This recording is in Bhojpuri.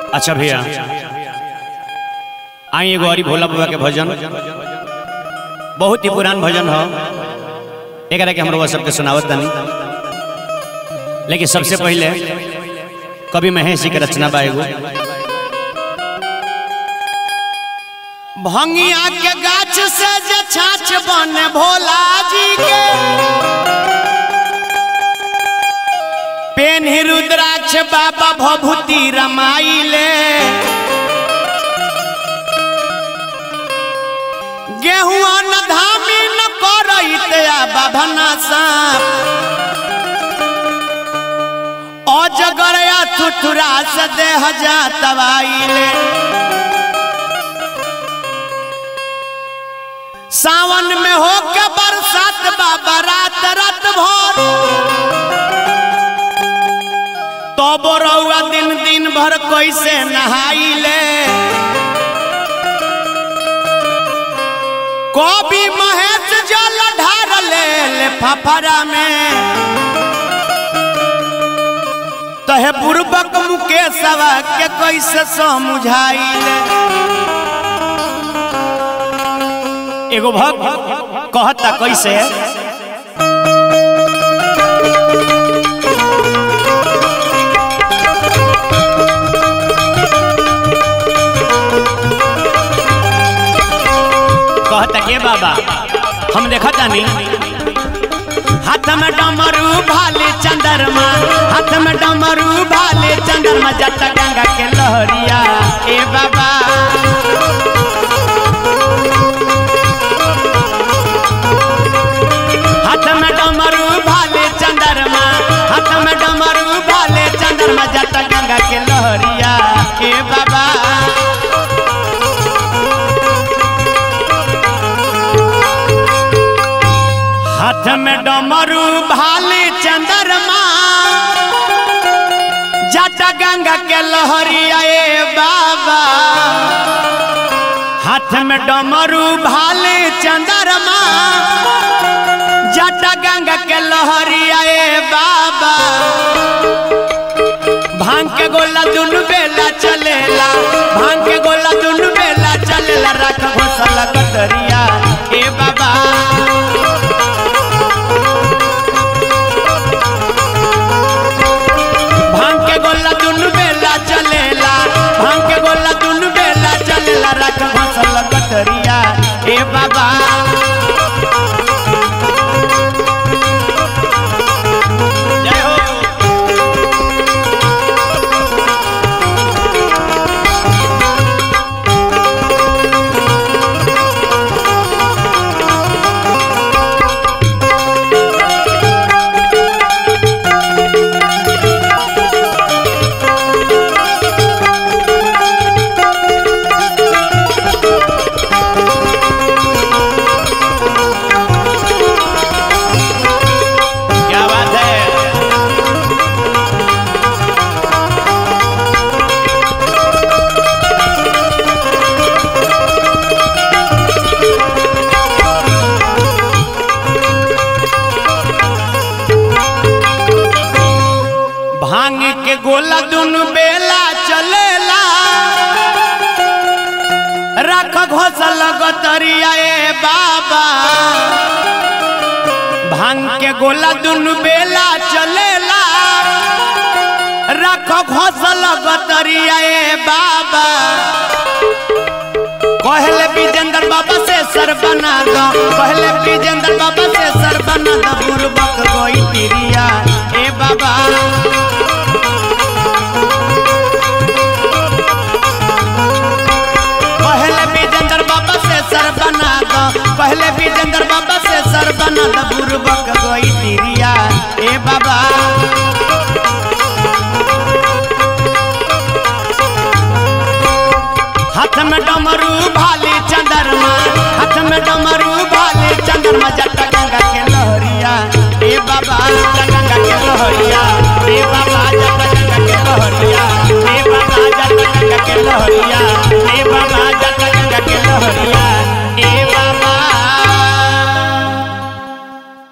अच्छा भैया आई एगो हरी भोला बाबा के भजन बहुत ही पुरान भजन हो एकरा के हमरो सबके सुनावत तनी लेकिन सबसे पहले कवि महेश जी के रचना बा एगो भंगिया के गाछ से जे छाछ बने भोला जी के पेन रुद्राक्ष बाबा भभूति रमाइले गेहुआ न धामी न करैत आ बाभना साप अजगरया थुथुरा से देह जा तबाइले सावन में हो के बरसात बाबा रात रात भर तो बोरौआ दिन दिन भर कैसे नहाइले कवि महेश जल ढार ले ले फफरा में तहे पूर्वक मुकेशवा के कैसे समझाइले एगो भक्त कहता कैसे कहता के बाबा हम देखा तानी हाथ में डमरू भाले चंद्रमा हाथ में डमरू भाले चंद्रमा जट गंगा के लहरिया ए बाबा हाथ में डमरू भाले चंद्रमा हाथ में डमरू भाले चंद्रमा जट गंगा के लहरिया ए बाबा हाथ में डमरू भाले चंद्रमा जट गंगा के लहरिया ए बाबा हाथ में डमरू भाले चंद्रमा जट गंगा के लहरिया ए बाबा भांग के गोला दुनु बेला चलेला भांग के गोला दुनु बेला चलेला रख घोसला कतरिया ए बाबा भांग के गोला दुनु बेला चलेला भांग के गोला दुनु बेला चलेला रख घोसला कतरिया ए बाबा जय हो क्या बात है भांग के गोला दुनु बेला चलेला रख घोसल गतरिया ए बाबा भांग के गोला दुनु बेला चलेला रख घोसल गतरिया ए बाबा कहले विजेंद्र बाबा से सर बना दो कहले विजेंद्र बाबा से सर बना दो बुरबक गोई तिरिया ए बाबा पहले विजेंद्र बाबा से सर बना दो पहले विजेंद्र बाबा से सर बना दो बुरबक गोई तिरिया ए बाबा हाथ में डमरू भाले चंद्रमा हाथ में डमरू भाले चंद्रमा जट गंगा के लहरिया ए बाबा